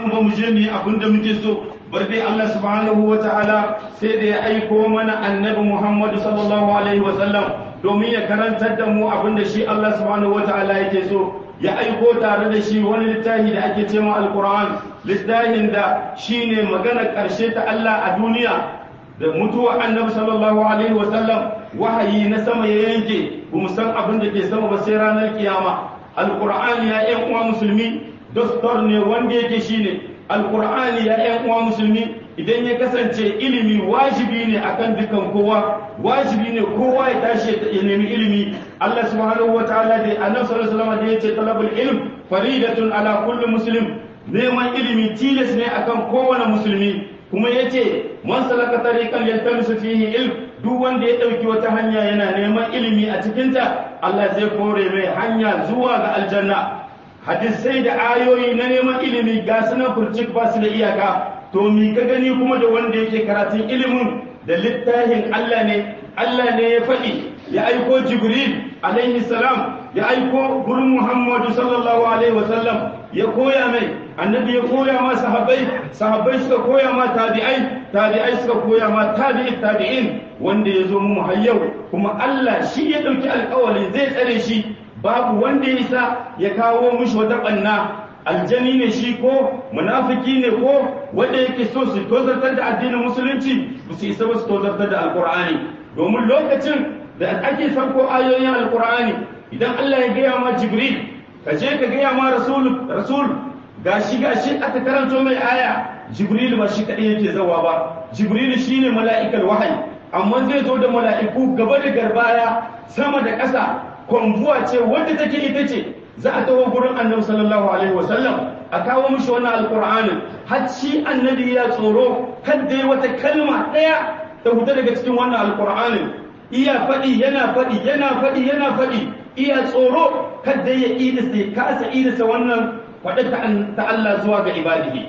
mu ba mu je mu yi abin da muke so bar dai Allah subhanahu wa ta'ala sai da ya aiko mana annabi Muhammad sallallahu alaihi wa sallam domin ya karantar da mu abin da shi Allah subhanahu wa ta'ala yake so ya aiko tare da shi wani littafi da ake cewa alquran littafin da shine magana karshe ta Allah a duniya da mutuwa annabi sallallahu alaihi wa sallam wahayi na sama ya yanke ba mu san abin da ke sama ba sai ranar kiyama alqur'ani ya yan uwa musulmi dastor ne wanda yake shine alqur'ani ya yan uwa musulmi idan ya kasance ilimi wajibi ne akan dukan kowa wajibi ne kowa ya tashi ya nemi ilimi Allah subhanahu wataala da annabi sallallahu alaihi wasallam da yace talabul ilm faridatun ala kulli muslim neman ilimi tilas ne akan kowane musulmi kuma yace man salaka tariqan yaltamisu fihi ilm duk wanda ya dauki wata hanya yana neman ilimi a cikinta Allah zai kore mai hanya zuwa ga aljanna hadisai da ayoyi na neman ilimi ga sunan furcik ba su da iyaka to mi ka gani kuma da wanda yake karatun ilimin da littafin Allah ne Allah ne ya faɗi ya aiko Jibril alaihi salam ya aiko gurin Muhammadu sallallahu alaihi wasallam ya koya mai annabi ya koya ma sahabbai sahabbai suka koya ma tabi'ai tabi'ai suka koya ma tabi'i tabi'in wanda ya zo mu hayyau kuma Allah shi ya ɗauki alƙawari zai tsare shi babu wanda ya isa ya kawo mushi wata ɓanna aljani ne shi ko munafiki ne ko wanda yake so su tozartar da addinin musulunci ba su isa ba su tozartar da alkur'ani domin lokacin da ake sauko ayoyin alkur'ani idan Allah ya gaya ma jibril ka je ka gaya ma rasul rasul gashi gashi aka karanto mai aya jibril ba shi kadai yake zawa ba jibril shine mala'ikal wahayi amma zai zo da mala'iku gaba da garbaya sama da ƙasa kwambuwa ce wadda take ita ce za a taho gurin annabi sallallahu alaihi wasallam a kawo mishi wannan alqur'anin har shi annabi ya tsoro kada yi wata kalma daya ta huta daga cikin wannan alqur'anin iya faɗi yana faɗi yana faɗi yana faɗi iya tsoro kada ya idisa ya kasa idisa wannan faɗa ta Allah zuwa ga ibadihi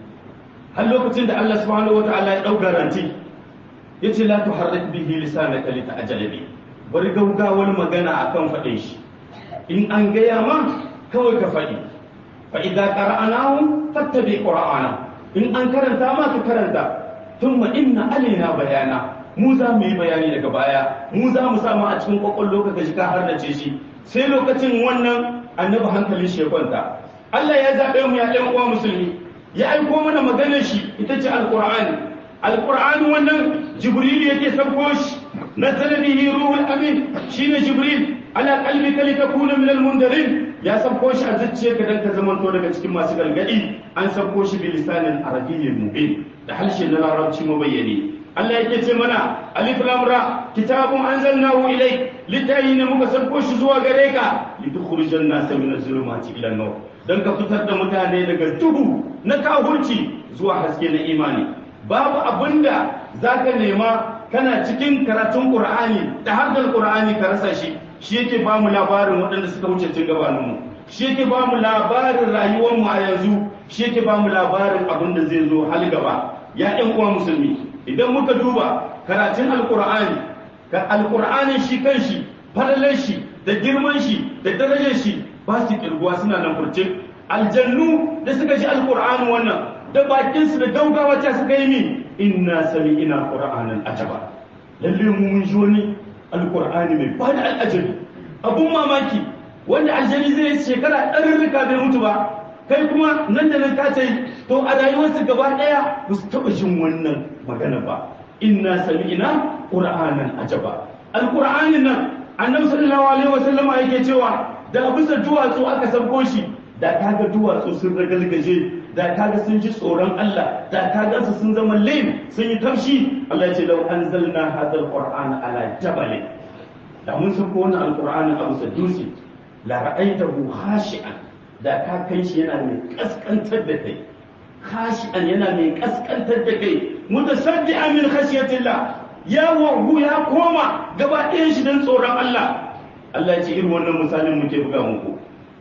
har lokacin da Allah subhanahu wataala ya ɗau garanti yace la tuharrik bihi lisanaka lita'jala bihi bari gaugawar magana akan faɗin shi in an gaya ma kawai ka faɗi fa idza qara'nahu fattabi qur'ana in an karanta ma ka karanta thumma inna alaina bayana mu za mu yi bayani daga baya mu za mu samu a cikin kwakwallo ka gaji ka har da ce shi sai lokacin wannan annabi hankalin shi ya kwanta Allah ya zaɓe mu ya ɗan uwa musulmi ya aiko mana maganar shi ita ce alqur'ani alqur'ani wannan jibril yake sauko shi نزل به روح الامين شين جبريل على قلبك لتكون من المنذرين يا سبكو shi a zuciyarka dan ka zamanto daga cikin masu gargadi an sabko shi bi lisanin arabiyyin mubin da harshe na larabci mabayyani Allah yake ce mana alif lam ra kitabun anzalnahu ilayk litayi ne muka sabko shi zuwa gare ka litukhrijan nasa min az-zulumati ila an-nur dan ka fitar da mutane daga duhu na kahurci zuwa haske na imani babu abinda zaka nema kana cikin karatun Qur'ani da haddar Qur'ani ka rasa shi shi yake ba mu labarin waɗanda suka wuce cin gabanin mu shi yake ba mu labarin rayuwar mu a yanzu shi yake ba mu labarin abin da zai zo hal gaba ya ɗan uwa musulmi idan muka duba karatun alqur'ani ka alqur'ani shi kanshi falalar shi da girman shi da darajar shi ba su kirguwa suna nan furcin aljannu da suka ji alqur'ani wannan da bakinsu da gaugawa ta suka yi min inna sami ina qur'anan ajaba lalle mu mun ji wani alqur'ani mai ba da al'ajabi abun mamaki wanda aljani zai shekara ɗarurruka bai mutu ba kai kuma nan da nan ka ce to a rayuwarsu gaba ɗaya ba su taɓa jin wannan magana ba inna sami ina qur'anan ajaba alqur'anin nan annabi sallallahu alaihi wasallam yake cewa da bisa duwatsu aka sabko shi da kaga duwatsu sun ragalgaje da kaga sun ji tsoron Allah da kaga su sun zama laim sun yi tafshi Allah ya ce lau anzalna hadal qur'ana ala jabal da mun san ko wannan alqur'ani abu sadusi la ra'aytahu khashi'an da ka kai shi yana mai kaskantar da kai khashi'an yana mai kaskantar da kai mutasaddi'an min khashyatillah ya wahu ya koma gaba ɗayan shi don tsoron Allah Allah ya ce irin wannan misalin muke buga muku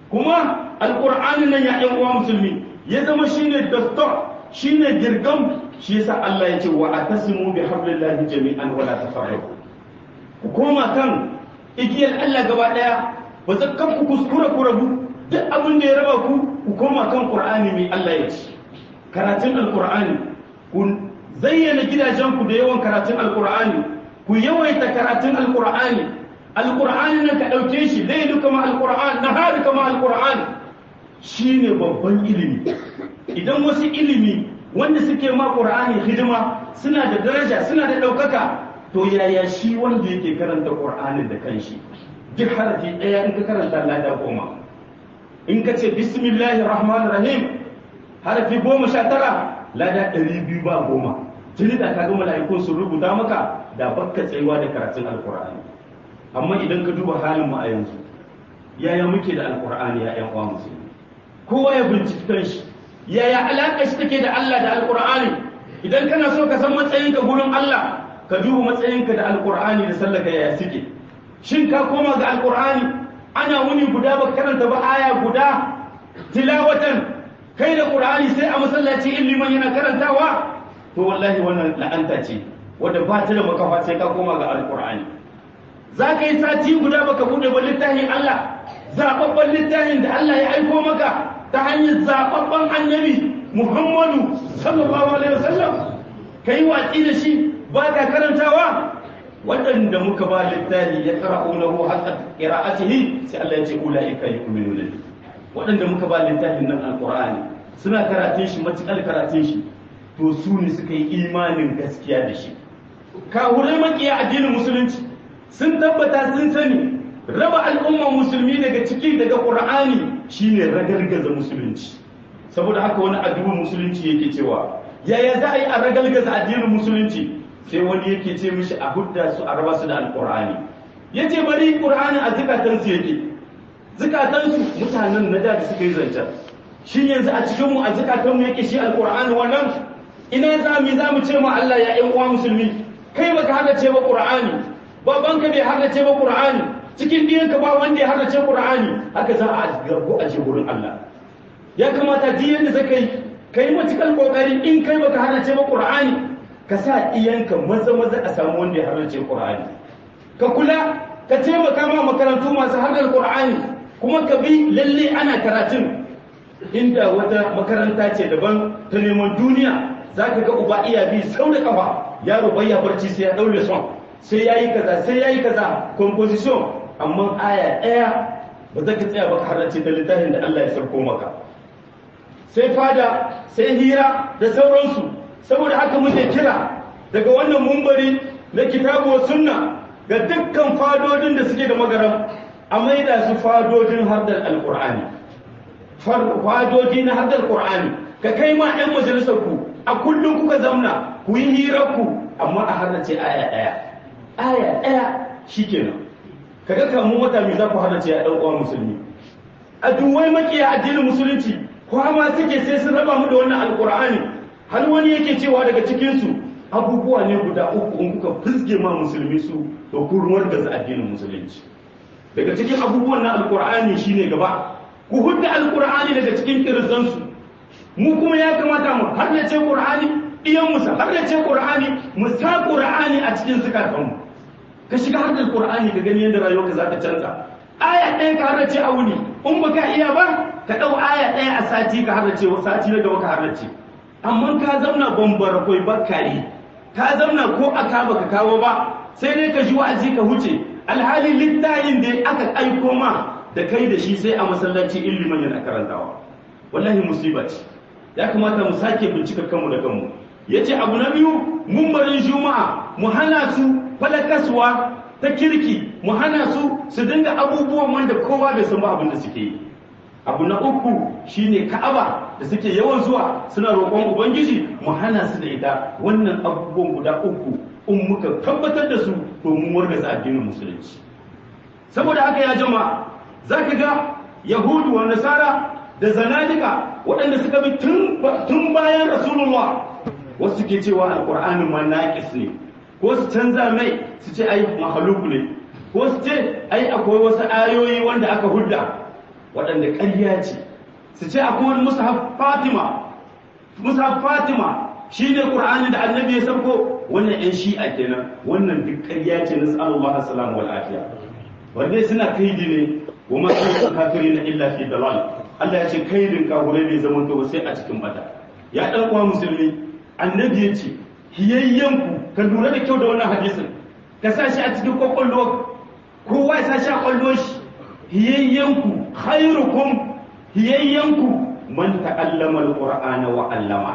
kuma alqur'ani nan ya ɗan uwa musulmi ya zama shine dastor shine girgam shi yasa Allah ya ce wa atasimu bi hablillahi jami'an wala tafarraqu ku koma kan igiyar Allah gaba daya ba zakkan ku kuskura ku rabu duk abin da ya raba ku ku koma kan Qur'ani mai Allah ya ce karatun alkur'ani ku zayyana gidajenku da yawan karatun alkur'ani ku yawaita karatun alkur'ani alkur'ani nan ka ɗauke shi lailu kama alkur'an nahari kama alkur'an shine babban ilimi idan wasu ilimi wanda suke ma qur'ani hidima suna da daraja suna da ɗaukaka to yaya shi wanda yake karanta qur'anin da kanshi duk harafi ɗaya in ka karanta lada goma in ka ce bismillahir rahmanir rahim harafi goma sha tara lada ɗari biyu ba goma tuni da ka ga mala'ikun sun rubuta maka da bakka tsayuwa da karatun alkur'ani amma idan ka duba halin mu a yanzu yaya muke da alkur'ani ya yan uwa musulmi kowa ya binciki kanshi yaya alaƙa shi take da Allah da alkur'ani idan kana so ka san matsayinka gurin Allah ka duba matsayinka da alkur'ani da sallaka yaya suke shin ka koma ga alkur'ani ana wuni guda ba karanta ba aya guda tilawatan kai da qur'ani sai a masallaci in liman yana karantawa to wallahi wannan la'anta ce wadda ba ta da makafa sai ka koma ga alkur'ani za ka yi sati guda baka bude ba littafin Allah zababban littafin da Allah ya aiko maka ta hanyar zababban annabi Muhammadu sallallahu alaihi wasallam kai watsi da shi ba ka karantawa waɗanda muka ba littafi ya qara'unahu haqqa qira'atihi sai Allah ya ce ulaika yu'minuna waɗanda muka ba littafin nan alqur'ani suna karatun shi matukar karatun shi to su ne suka yi imanin gaskiya da shi kahurai makiya addinin musulunci sun tabbata sun sani raba al'umma musulmi daga ciki daga qur'ani shine ragargaza musulunci saboda haka wani addinin musulunci yake cewa yaya za a yi a ragargaza addinin musulunci sai wani yake ce mishi a hudda su a raba su da alqur'ani yace bari qur'ani a zukatan su yake zukatan su mutanen na da suka yi zancen shin yanzu a cikin mu a zukatan mu yake shi alqur'ani wannan ina za mu za mu ce ma Allah ya ƴan uwa musulmi kai baka hadace ba qur'ani babanka bai hadace ba qur'ani cikin diyanka ba wanda ya hadace qur'ani haka za a gargo a ce gurin Allah ya kamata duk yanda zaka yi kai matukan kokari in kai baka hadace ba qur'ani ka sa iyanka maza maza a samu wanda ya hadace qur'ani ka kula ka taimaka ma makarantu masu hadar qur'ani kuma ka bi lalle ana karatun inda wata makaranta ce daban ta neman duniya za ka ga uba iya bi sau da kafa yaro bai ya barci sai ya daure son sai ya yi kaza sai ya yi kaza composition amma aya ɗaya ba za ka tsaya ba ka halarci da littafin da Allah ya sarko maka sai fada sai hira da sauransu saboda haka muke kira daga wannan mumbari na kitabu wa sunna ga dukkan fadodin da suke da magaram a maida su fadodin hardar alkur'ani fadodi na hardar qur'ani ka kai ma 'yan majalisar ku a kullum kuka zamna ku yi hirarku amma a harnace aya ɗaya aya ɗaya shi kenan kaga kamun wata mai za ku harnace a ɗan musulmi a duwai makiya addinin musulunci kwama suke sai sun raba mu da wannan alkur'ani har wani yake cewa daga cikinsu abubuwa ne guda uku in kuka fizge ma musulmi su to ku ruwar da addinin musulunci daga cikin abubuwan na alkur'ani shine gaba ku hudda alkur'ani daga cikin kirzansu mu kuma ya kamata mu haddace qur'ani iyan musa haddace qur'ani mu sa qur'ani a cikin zukatanmu ka shiga haddar qur'ani ka gani yadda rayuwarka za ta canza aya ɗaya ka haddace a wuni in baka iya ba ka ɗau aya ɗaya a sati ka haddace wa sati na gaba ka haddace amma ka zauna bambara koi bakari ka zauna ko aka baka kawo ba sai dai ka ji wa'azi ka huce alhali littayin da aka aiko ma da kai da shi sai a masallaci ilimin yana karantawa wallahi musiba ce ya kamata mu sake bincika kanmu da kanmu ya ce abu na biyu mumbarin juma'a mu hana su falakaswa ta kirki mu hana su su dinga abubuwan wanda kowa bai san ba abin da suke yi abu na uku shine ka'aba da suke yawan zuwa suna roƙon ubangiji mu hana su da ita wannan abubuwan guda uku in muka tabbatar da su to mun wargaza addinin musulunci saboda haka ya jama'a zaka ga yahudu wa nasara da zanadika waɗanda suka bi tun bayan rasulullah wasu ke cewa alƙur'anin ma naƙis ne ko su canza mai su ce ai mahaluk ne ko su ce ai akwai wasu ayoyi wanda aka hudda waɗanda ƙarya ce su ce akwai wani mushaf fatima mushaf fatima shi ne ƙur'ani da annabi ya sauko wannan yan shi'a kenan wannan duk ƙarya ce na sallallahu alaihi wal afiya wanda suna kaidi ne wa ma kafirin illa fi dalal Allah ya ce kaidin kafirai bai zama to sai a cikin bata ya dan uwa musulmi annabi ya ce hiyayyanku ka lura da kyau da wannan hadisin ka sa shi a cikin kwakwalwa kowa ya sa shi a kwallo shi hiyayyanku khairukum hiyayyanku man ta'allama alqur'ana wa 'allama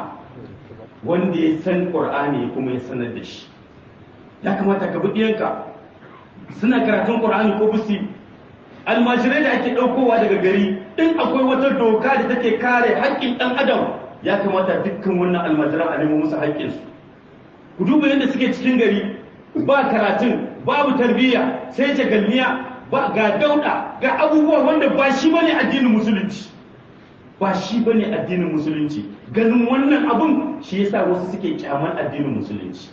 wanda ya san qur'ani kuma ya sanar da shi ya kamata ka bi ɗiyanka suna karatun qur'ani ko busi almajirai da ake ɗaukowa daga gari in akwai wata doka da take kare haƙƙin ɗan adam ya kamata dukkan wannan almajiran a nemo musu haƙƙinsu ku duba yadda suke cikin gari ba karatun babu tarbiyya sai jagalniya ba ga dauda ga abubuwa wanda ba shi bane addinin musulunci ba shi bane addinin musulunci ganin wannan abun shi yasa wasu suke kyaman addinin musulunci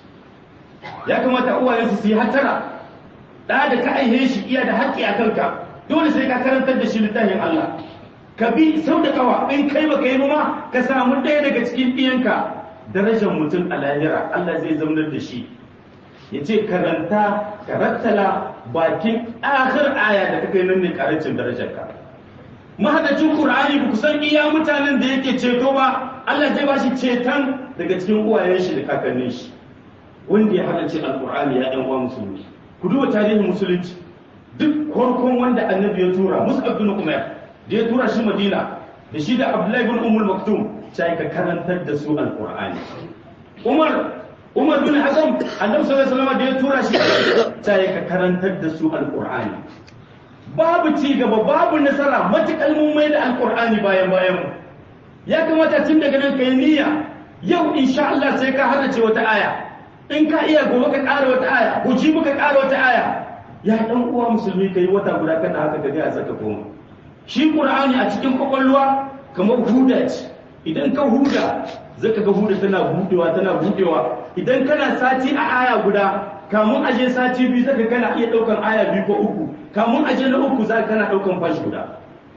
ya kamata uwayensu su yi hatara da da ka aihe shi iya da haƙƙi a kanka dole sai ka karantar da shi littafin Allah ka bi sau da kawa in kai baka yi ma ka samu ɗaya daga cikin ɗiyanka darajar mutum a lahira Allah zai zaunar da shi ya ce karanta karattala bakin akhir aya da kakai nan ne karancin darajarka mahadacin qur'ani ba kusan iya mutanen da yake ceto ba Allah zai ba shi ceton daga cikin uwayen shi da kakannin shi wanda ya hadace alqur'ani ya ɗan uwa musulmi ku duba tarihin musulunci duk farkon wanda annabi ya tura mus'ab bin umair da ya tura shi madina da shi da abdullahi bin ummul maktum sai ka karantar da su alqur'ani umar umar bin hazam annabi sallallahu alaihi wasallam da ya tura shi sai ka karantar da su alqur'ani babu ci gaba babu nasara matukal mun mai da alqur'ani bayan bayan mu ya kamata tun daga nan kai niyya yau insha Allah sai ka hadace wata aya in ka iya gobe ka ƙara wata aya ko ji ka ƙara wata aya ya dan uwa musulmi kai wata guda kana haka ka ga saka koma shi qur'ani a cikin kwakwalwa kamar huda ce idan ka huda zaka ga huda tana budewa tana budewa idan kana sati a aya guda kamun aje sati biyu zaka kana iya daukan aya biyu ko uku kamun aje na uku zaka kana daukan fashi guda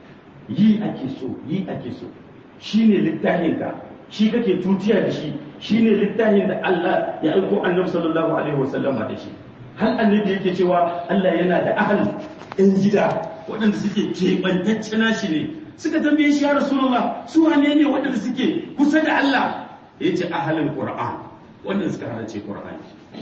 yi ake so yi ake so shine littafin ka shi kake tutiya da shi shine littafin da Allah ya aiko Annabi sallallahu alaihi wasallama da shi har annabi yake cewa Allah yana da ahal ɗan gida waɗanda suke keɓantacce nashi ne suka tambaye shi ya rasulullah su wane ne waɗanda suke kusa da Allah ya ce ahalin qur'an waɗanda suka harace qur'ani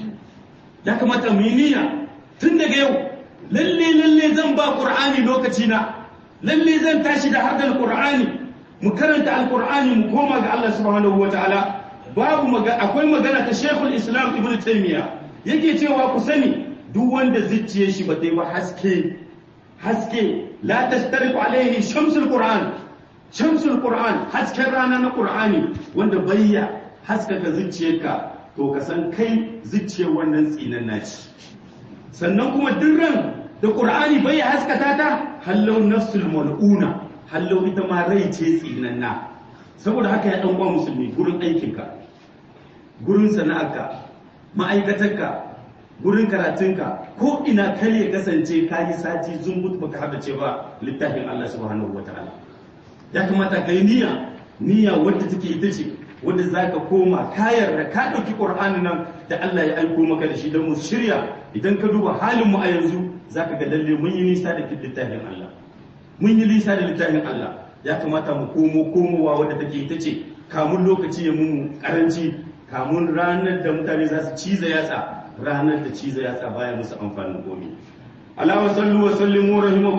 ya kamata mu yi niyya tun daga yau lalle lalle zan ba qur'ani lokaci na lalle zan tashi da hadal qur'ani mu karanta alqur'ani mu koma ga Allah subhanahu wataala babu akwai magana ta Sheikhul Islam Ibn Taymiyyah yake cewa ku sani duk wanda zuciyar shi ba ta yi ba haske haske la tashtariku alaihi shamsul qur'an shamsul qur'an hasken rana na qur'ani wanda bayya haskaka zuciyarka to ka san kai zuciyar wannan tsinan naci sannan kuma duk ran da qur'ani bayya haskata ta hallau nafsul mal'una hallau ita ma rai ce tsinanna saboda haka ya dan uwa musulmi gurin aikinka gurin sana'arka ma'aikatarka gurin karatunka ko ina kar ya kasance ka yi sati zumbut baka haɗa ce ba littafin Allah subhanahu wataala ya kamata ka yi niyya niyya wadda take ita ce wadda za ka koma kayar da ka ɗauki ƙur'ani nan da Allah ya aiko maka da shi don mu shirya idan ka duba halin mu a yanzu za ka ga lalle mun yi nisa da littafin Allah mun yi nisa da littafin Allah ya kamata mu komo komowa wadda take ita ce kamun lokaci ya mun karanci kamun ranar da mutane za su ciza yatsa ranar da ciza yatsa baya musu amfanin gobe. Allah wa sallu wa sallimu rahimakum